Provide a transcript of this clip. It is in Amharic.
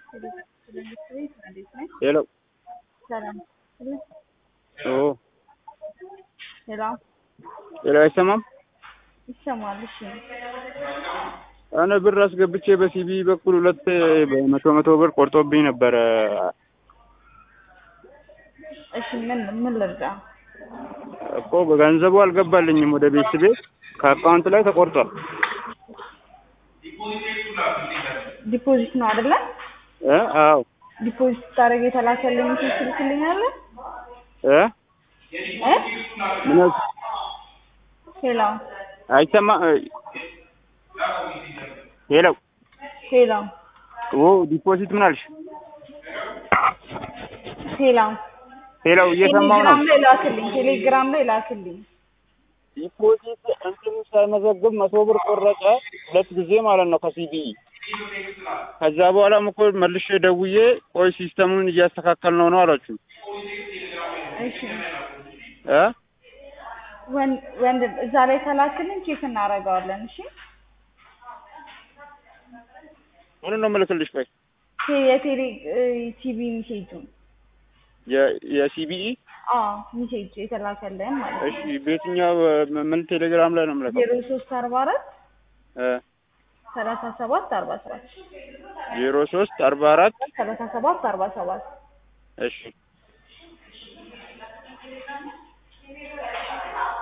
ሄሎ ሰላም ኦ ሄሎ ሄሎ አይሰማም? ይሰማል። እሺ እኔ ብር አስገብቼ በሲቢ በኩል ሁለት በመቶ መቶ ብር ቆርጦብኝ ነበረ። እሺ ምን ምን ልርዳ? እኮ በገንዘቡ አልገባልኝም ወደ ቤት ቤት ከአካውንት ላይ ተቆርጧል። ዲፖዚት ነው አይደለ? እ አዎ ዲፖዚት ታደርግ የተላከልኝ ሜሴጅ ትልክልኛለህ? እ እ ምን አልሽ? ሄሎ አይሰማ ሄሎ ሄሎ ኦ ዲፖዚት ምን አልሽ? ሄሎ ሄሎ እየሰማው ነው። ቴሌግራም ላይ ላክልኝ። ቴሌግራም ላይ ላክልኝ። ዲፖዚት እንትኑ ሳይመዘግብ መቶ ብር ቆረጠ ሁለት ጊዜ ማለት ነው ከሲቢኢ። ከዛ በኋላም እኮ መልሼ ደውዬ ቆይ ሲስተሙን እያስተካከል ነው ነው አላችሁ እሺ እ ወንድ ወንድም እዛ ላይ ከላክልኝ ቼክ እናደርገዋለን። እሺ ምኑን ነው የምልክልሽ? ቆይ ቴ- የቴሌ ቲቪ ሜሴጁን የ- የሲቢኢ አዎ ሜሴጅ የተላከልን ማለት ነው። እሺ፣ በየትኛው እ፣ ምን ቴሌግራም ላይ ነው የምልከው? ዜሮ ሶስት አርባ አራት እ ሰላሳ ሰባት አርባ ሰባት ዜሮ ሶስት አርባ አራት ሰላሳ ሰባት አርባ ሰባት እሺ